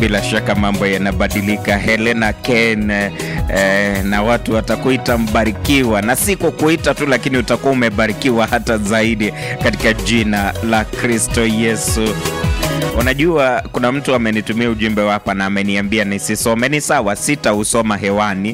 bila shaka mambo yanabadilika. Helena Ken eh, na watu watakuita mbarikiwa, na si kukuita tu, lakini utakuwa umebarikiwa hata zaidi katika jina la Kristo Yesu. Unajua, kuna mtu amenitumia ujumbe hapa na ameniambia nisisome. Ni sawa, sitausoma hewani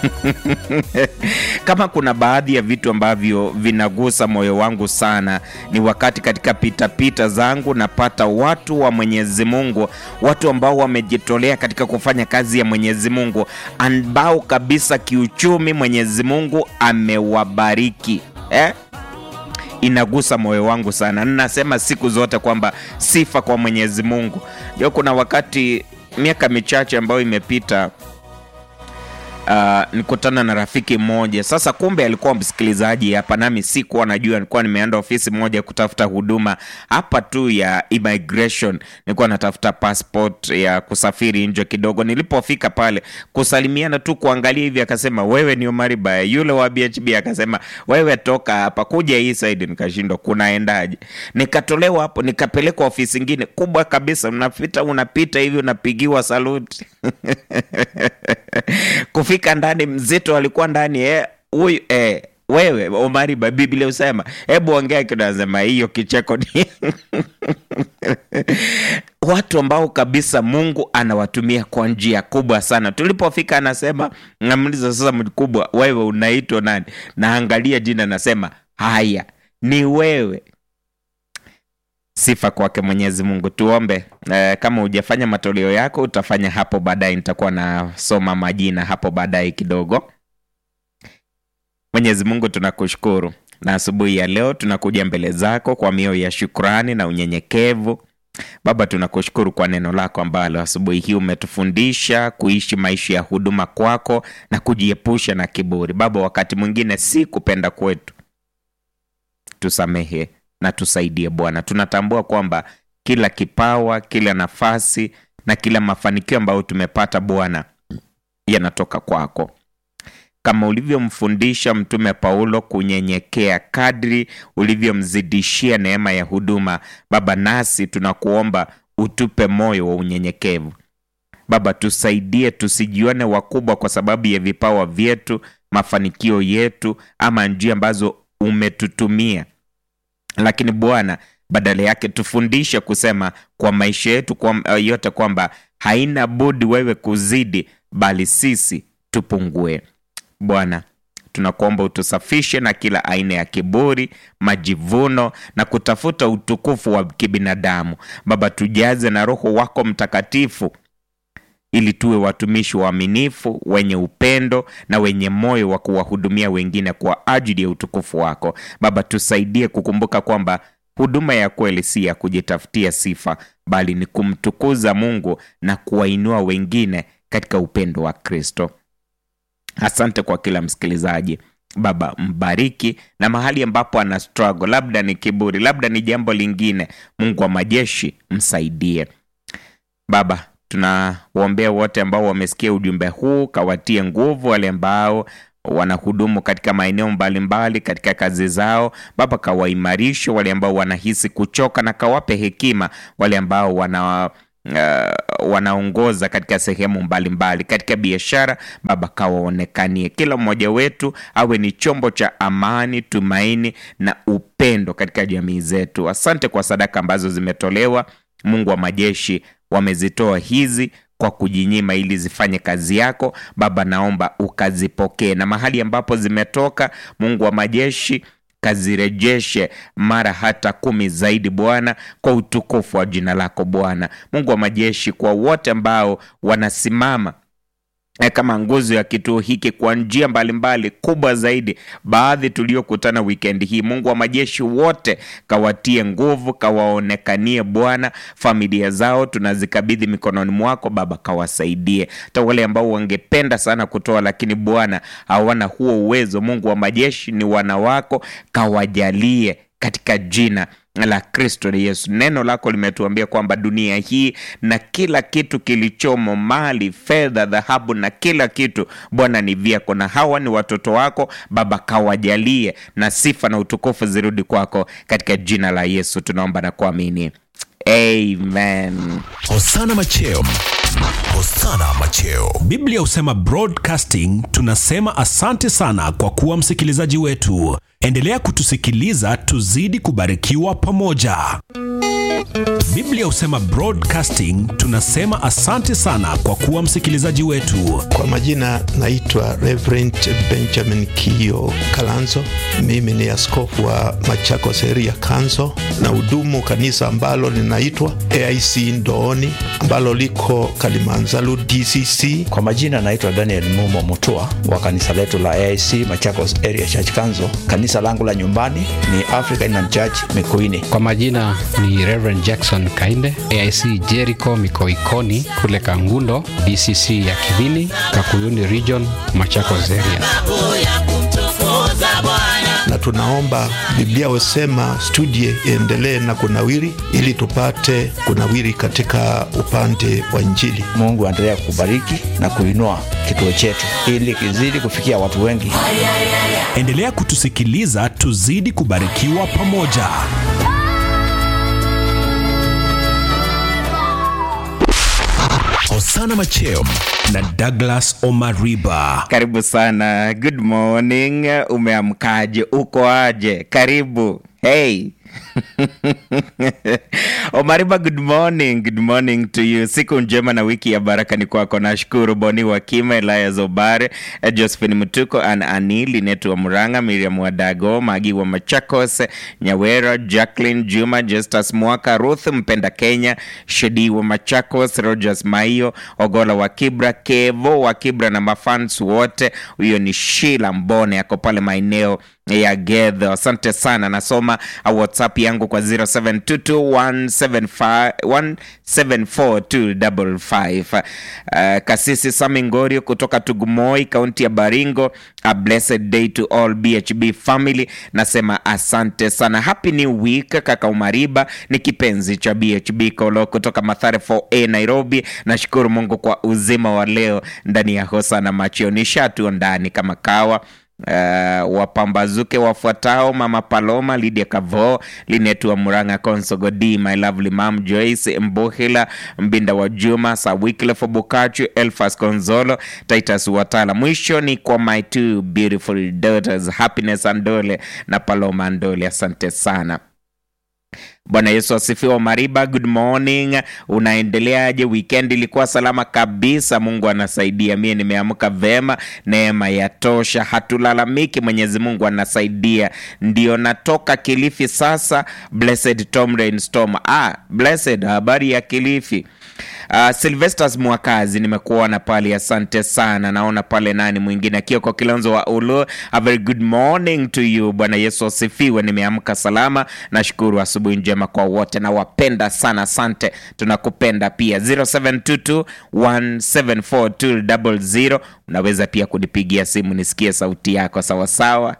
kama kuna baadhi ya vitu ambavyo vinagusa moyo wangu sana, ni wakati katika pitapita zangu napata watu wa Mwenyezi Mungu, watu ambao wamejitolea katika kufanya kazi ya Mwenyezi Mungu, ambao kabisa kiuchumi Mwenyezi Mungu amewabariki eh? Inagusa moyo wangu sana. Ninasema siku zote kwamba sifa kwa Mwenyezi Mungu. Jo, kuna wakati miaka michache ambayo imepita Uh, nikutana na rafiki mmoja sasa, kumbe alikuwa msikilizaji hapa, nami sikuwa najua. Nilikuwa nimeenda ofisi moja kutafuta huduma hapa tu ya immigration, nilikuwa natafuta passport ya kusafiri nje kidogo. Nilipofika pale kusalimiana tu, kuangalia hivi, akasema wewe ni Omari Baya. Yule wa BHB akasema wewe toka hapa, kuja hii side. Nikashindwa kunaendaje, nikatolewa hapo, nikapelekwa ofisi ingine kubwa kabisa. Unapita unapita hivi, unapigiwa saluti kufika ndani, mzito alikuwa ndani huyu eh, eh, wewe Omari Ba, Biblia usema, hebu ongea kidogo. Anasema hiyo kicheko ni watu ambao kabisa Mungu anawatumia kwa njia kubwa sana. Tulipofika anasema, namuuliza sasa, mkubwa, wewe unaitwa nani? Naangalia jina, nasema haya, ni wewe. Sifa kwake Mwenyezi Mungu. Tuombe. E, kama hujafanya matoleo yako utafanya hapo baadaye, nitakuwa nasoma majina hapo baadaye kidogo. Mwenyezi Mungu, tunakushukuru na asubuhi ya leo tunakuja mbele zako kwa mioyo ya shukrani na unyenyekevu. Baba, tunakushukuru kwa neno lako ambalo asubuhi hii umetufundisha kuishi maisha ya huduma kwako na kujiepusha na kiburi. Baba, wakati mwingine si kupenda kwetu, tusamehe na tusaidie Bwana. Tunatambua kwamba kila kipawa, kila nafasi na kila mafanikio ambayo tumepata Bwana yanatoka kwako, kama ulivyomfundisha Mtume Paulo kunyenyekea kadri ulivyomzidishia neema ya huduma. Baba, nasi tunakuomba utupe moyo wa unyenyekevu. Baba, tusaidie tusijione wakubwa kwa sababu ya vipawa vyetu, mafanikio yetu, ama njia ambazo umetutumia lakini Bwana, badala yake tufundishe kusema kwa maisha yetu kwa yote kwamba haina budi wewe kuzidi, bali sisi tupungue. Bwana, tunakuomba utusafishe na kila aina ya kiburi, majivuno na kutafuta utukufu wa kibinadamu. Baba, tujaze na Roho wako Mtakatifu ili tuwe watumishi waaminifu wenye upendo na wenye moyo wa kuwahudumia wengine kwa ajili ya utukufu wako. Baba, tusaidie kukumbuka kwamba huduma ya kweli si ya kujitafutia sifa, bali ni kumtukuza Mungu na kuwainua wengine katika upendo wa Kristo. Asante kwa kila msikilizaji. Baba, mbariki na mahali ambapo ana struggle, labda ni kiburi, labda ni jambo lingine, Mungu wa majeshi msaidie Baba. Tunawaombea wote ambao wamesikia ujumbe huu, kawatie nguvu wale ambao wanahudumu katika maeneo mbalimbali katika kazi zao. Baba, kawaimarishe wale ambao wanahisi kuchoka, na kawape hekima wale ambao wana uh, wanaongoza katika sehemu mbalimbali mbali. Katika biashara Baba, kawaonekanie kila mmoja wetu awe ni chombo cha amani, tumaini na upendo katika jamii zetu. Asante kwa sadaka ambazo zimetolewa, Mungu wa majeshi wamezitoa hizi kwa kujinyima ili zifanye kazi yako Baba, naomba ukazipokee, na mahali ambapo zimetoka, Mungu wa majeshi, kazirejeshe mara hata kumi zaidi Bwana, kwa utukufu wa jina lako Bwana Mungu wa majeshi, kwa wote ambao wanasimama kama nguzo ya kituo hiki kwa njia mbalimbali kubwa zaidi, baadhi tuliokutana wikendi hii. Mungu wa majeshi, wote kawatie nguvu, kawaonekanie Bwana. Familia zao tunazikabidhi mikononi mwako Baba, kawasaidie. Hata wale ambao wangependa sana kutoa, lakini Bwana hawana huo uwezo, Mungu wa majeshi, ni wana wako, kawajalie katika jina la Kristo Yesu. Neno lako limetuambia kwamba dunia hii na kila kitu kilichomo, mali, fedha, dhahabu na kila kitu, Bwana ni vyako, na hawa ni watoto wako Baba, kawajalie na sifa na utukufu zirudi kwako, katika jina la Yesu tunaomba na kuamini, amen Hosana Macheo. Hosana Macheo. Biblia husema broadcasting, tunasema asante sana kwa kuwa msikilizaji wetu. Endelea kutusikiliza, tuzidi kubarikiwa pamoja. Biblia husema broadcasting, tunasema asante sana kwa kuwa msikilizaji wetu. Kwa majina naitwa Reverend Benjamin Kio Kalanzo. Mimi ni askofu wa Machakos Area Council na hudumu kanisa ambalo linaitwa AIC Ndooni ambalo liko Kalimanzaru DCC. Kwa majina naitwa Daniel Mumo Mutua wa kanisa letu la AIC Machakos Area Church Council. Kanisa langu la nyumbani ni African Inland Church Mikuini. Kwa majina ni Reverend Jackson Kainde, AIC Jericho Mikoikoni kule Kangundo, DCC ya Kivini, Kakuyuni Region, Machakos Area. na tunaomba Biblia husema studie iendelee na kunawiri, ili tupate kunawiri katika upande wa Injili. Mungu aendelea kubariki na kuinua kituo chetu ili kizidi kufikia watu wengi. Endelea kutusikiliza, tuzidi kubarikiwa pamoja. Hosana Macheo. na Douglas Omariba. karibu sana good morning umeamkaje uko aje karibu hey omariba good morning good morning to you siku njema na wiki ya baraka ni kwako nashukuru boni wakima elaya zobare eh, josephine mtuko an ani linetu wa muranga miriam wadago magi wa machakos nyawera jacklin juma justus mwaka ruth mpenda kenya shedi wa machakos rogers maio ogola wa kibra kevo wa kibra na mafans wote huyo ni shila mbone ako pale maeneo ya gedho asante sana nasoma uh, whatsapp yangu kwa 0722174255 uh, kasisi sami ngorio kutoka tugumoi kaunti ya baringo a blessed day to all bhb family nasema asante sana happy new week kaka umariba ni kipenzi cha bhb kolo kutoka mathare 4a nairobi nashukuru mungu kwa uzima wa leo ndani ya hosana machio nishatuo ndani kama kawa Uh, wapambazuke wafuatao mama paloma lidia kavo linetua muranga konsogodi my lovely mam joyce mbuhila mbinda wa juma sawiklefu bukachu elfas konzolo titus watala mwisho ni kwa my two beautiful daughters happiness andole na paloma andole asante sana bwana yesu asifiwa mariba good morning unaendeleaje weekend ilikuwa salama kabisa mungu anasaidia mie nimeamka vema neema ya tosha hatulalamiki mwenyezi mungu anasaidia ndio natoka kilifi sasa blessed tom rainstorm ah, blessed habari ya kilifi Uh, Sylvesters Mwakazi nimekuona pale, asante sana. Naona pale nani mwingine Kioko Kilonzo wa Ulu, a very good morning to you. Bwana Yesu asifiwe, nimeamka salama, nashukuru. Asubuhi njema kwa wote, nawapenda sana, asante. Tunakupenda pia. 0722 174 unaweza pia kunipigia simu nisikie sauti yako sawasawa.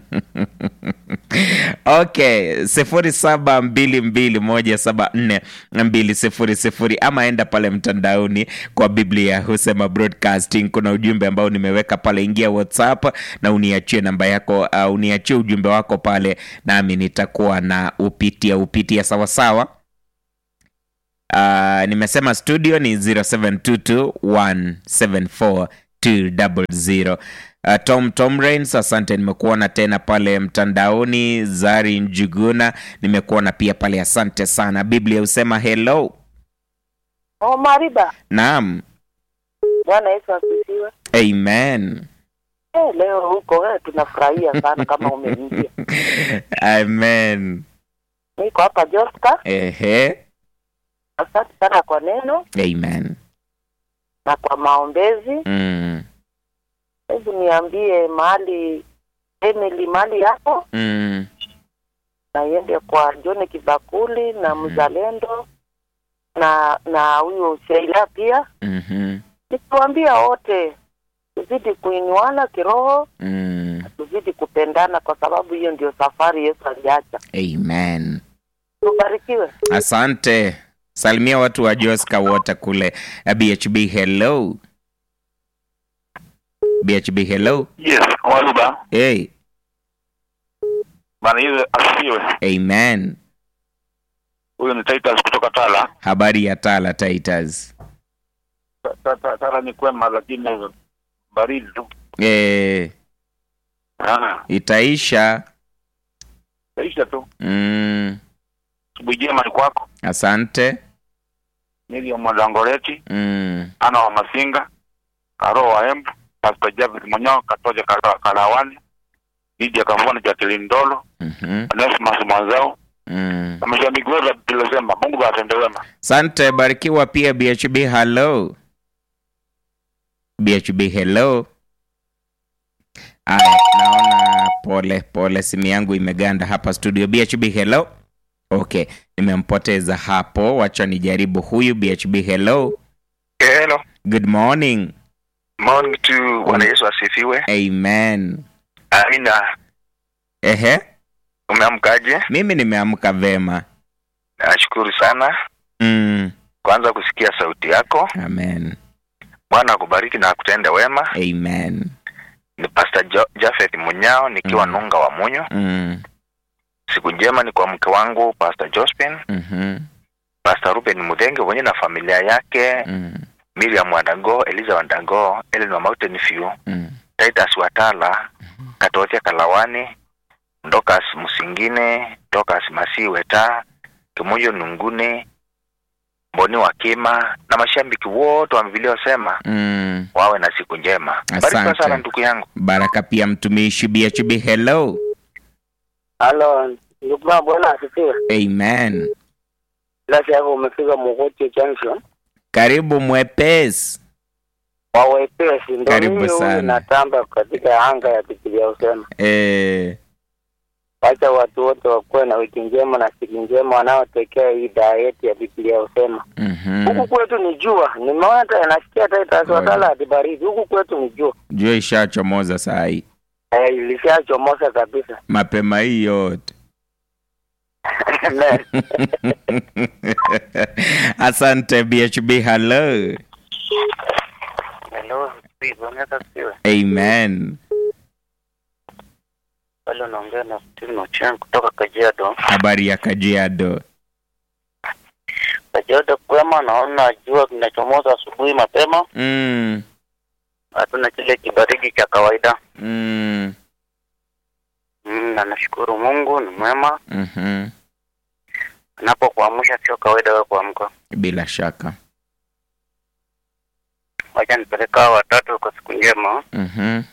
okay sifuri saba mbili mbili moja saba nne mbili sifuri sifuri ama enda pale mtandaoni kwa biblia husema broadcasting kuna ujumbe ambao nimeweka pale ingia whatsapp na uniachie namba yako uh, uniachie ujumbe wako pale nami nitakuwa na upitia upitia sawasawa uh, nimesema studio ni 0722174200 Uh, Tom Tom Rains, asante, nimekuona tena pale mtandaoni. Zari Njuguna, nimekuona pia pale, asante sana. Biblia husema hello. Oh, Mariba. Naam, Bwana Yesu asifiwe. amen, Eh, leo huko eh, tunafurahia sana kama umeingia. amen. Niko hapa Joska. Ehe, Asante sana kwa neno amen. na kwa maombezi. Mm, Hebu niambie mahali Emily mahali yako mm, na iende kwa John Kibakuli na Mzalendo na na huyo Sheila pia, mhm, nikiwaambia wote tuzidi kuinuana kiroho, mm, tuzidi kupendana, kwa sababu hiyo ndio safari Yesu aliacha. amen. Tubarikiwe. Asante, salimia watu wa Joska wote kule uh, BHB. Hello, BHB. Hello, Yes, Waluba. hey, Bwana Yesu asifiwe. amen. Huyu ni Titus kutoka Tala. Habari ya Tala Titus. Ta- ta- ta- Tala ni kwema, lakini baridi tu. Eh, Ah, itaisha. Taisha tu. Mm, Asubuhi njema ni kwako. asante. Miriam Mwandangoleti, Mm, Ana wa Masinga, Karo wa Embu, Pastor Javid Monyo, Katoja Kala- Kalawani, Lydia Kavona, Jacqueline Ndolo, mhm, Onesmus Mwanzao, mm. na mashabiki wote wa Biblia Mungu awatende wema. Asante, barikiwa pia BHB. Hello BHB, hello. Aya, naona pole pole, simu yangu imeganda hapa studio. BHB, hello. Okay, nimempoteza hapo, wacha nijaribu huyu. BHB, hello. Hello. Good morning. Morning to Bwana Yesu asifiwe. Amen. Amina. Ehe, Umeamkaje? mimi nimeamka vema. Nashukuru sana Mm, kwanza kusikia sauti yako. amen. Bwana akubariki na akutende wema. Amen. Ni Pastor jo Jafeth Munyao nikiwa Mm. Nunga wa Munyo. Mm, Siku njema ni kwa mke wangu Pastor Jospin, mhm, Pastor Ruben Mudhenge mwenye na familia yake, mm, Miriam Wandango, Eliza Wandango, Ellen wa Mountain View, mm. Titus Watala, Katotia Kalawani, Ndokas Musingine, Ndokas Masiweta, Kimoyo Nungune, Mboni wa Kima na mashabiki wote wa Biblia wasema Mm. wawe na siku njema. Barikiwa Asante. sana ndugu yangu. Baraka pia mtumishi BHB, hello. Halo, ndugu yangu, bwana asifiwe. Amen. Lasi yako umefika Mogotio Junction Karibu mwepesi. wa wepesi, ndo Karibu mimi huyu sana. natamba katika anga ya Biblia usema, Eh, wacha watu wote wakuwe na wiki njema na siku njema wanaotekea hii daa yetu ya Biblia usema. mhm. Huku kwetu ni jua, nimeona hata nasikia hata itaswatala hadi baridi. Huku kwetu ni jua Jua ishachomoza saa hii eh, ilishachomoza kabisa. mapema hii yote. Amen. Asante BHB, hello. Hello, bwana asifiwe. Amen. Pale unaongea na Steve Ochieng kutoka Kajiado. Habari ya Kajiado. Kajiado kwema, naona jua kinachomoza asubuhi mapema, Mm, hatuna kile kibaridi cha kawaida. mm, Mm, na nashukuru Mungu ni mwema, mhm. anapokuamsha sio kawaida wewe kuamka. Bila shaka. Wacha nipeleka hao watatu kwa siku njema. Mhm,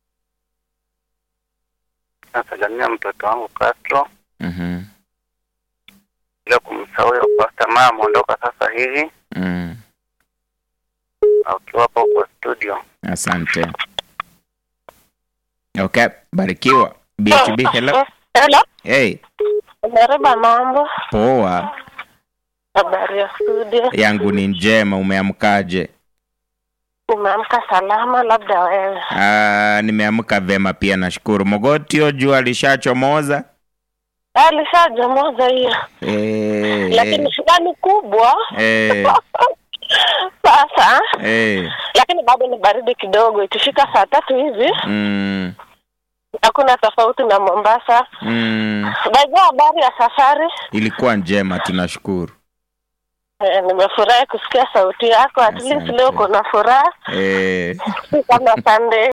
Nasalimia mtoto wangu Castro, mhm, bila kumsahau huyo Pastor Maya ameondoka sasa hivi, mm. na ukiwa hapo kwa studio. Asante. Okay, barikiwa. BHB, hello. Hello, Hey, Mereba, mambo? poa. Habari ya studio? Yangu ni njema, umeamkaje? Umeamka salama? Labda wewe. Ah, nimeamka vema pia nashukuru. Mogotio jua lishachomoza. Alishajomoza hiyo, Eh, lakini shida ni kubwa eh, sasa, eh, lakini bado ni baridi kidogo. Ikifika saa tatu hivi mm, hakuna tofauti na Mombasa. mm. Najua habari ya safari. Ilikuwa njema, tunashukuru. Eh, nimefurahi kusikia sauti yako. At least Asante. leo kuna furaha, Eh, si kama Sunday.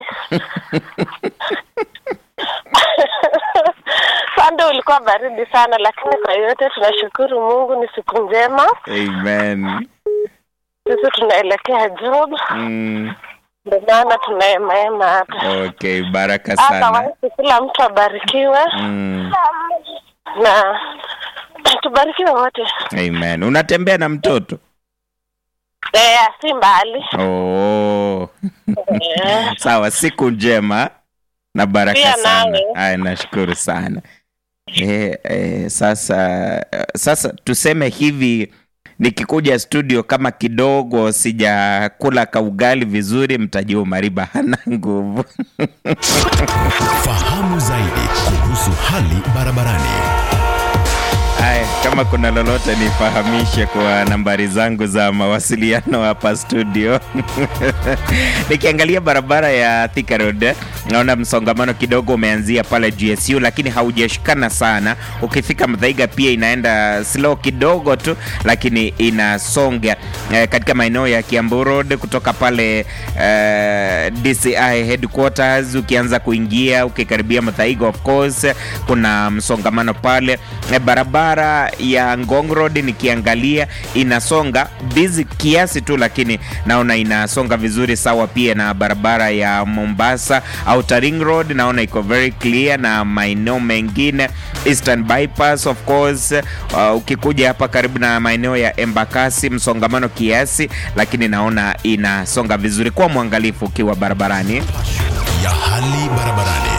Sunday ulikuwa baridi sana, lakini kwa yote tunashukuru Mungu, ni siku njema. amen. Sisi tunaelekea job, Mm, ndio maana tunaemaema hapa. okay, baraka Hata sana. waisi, kila mtu abarikiwe Mm, na tubarikiwe wote. amen. Unatembea na mtoto? Eh, si mbali. Oh. Eh, Sawa, siku njema na baraka Pia sana. nawe. Haya, nashukuru sana. Eh, eh, sasa sasa tuseme hivi nikikuja studio kama kidogo sijakula kaugali vizuri, mtajua Mariba hana nguvu. Fahamu zaidi kuhusu hali barabarani. Aya, kama kuna lolote nifahamishe kwa nambari zangu za mawasiliano hapa studio. Nikiangalia barabara ya Thika Road, naona msongamano kidogo umeanzia pale GSU, lakini haujashikana sana. Ukifika Mthaiga pia inaenda slow kidogo tu, lakini inasonga eh, katika maeneo ya Kiambu Road kutoka pale eh, DCI headquarters, ukianza kuingia ukikaribia Mthaiga, of course kuna msongamano pale eh, barabara ya Ngong Road nikiangalia inasonga busy kiasi tu, lakini naona inasonga vizuri sawa. Pia na barabara ya Mombasa Outer Ring Road naona iko very clear, na maeneo mengine Eastern Bypass of course. Uh, ukikuja hapa karibu na maeneo ya Embakasi msongamano kiasi, lakini naona inasonga vizuri. Kwa mwangalifu ukiwa barabarani. ya hali barabarani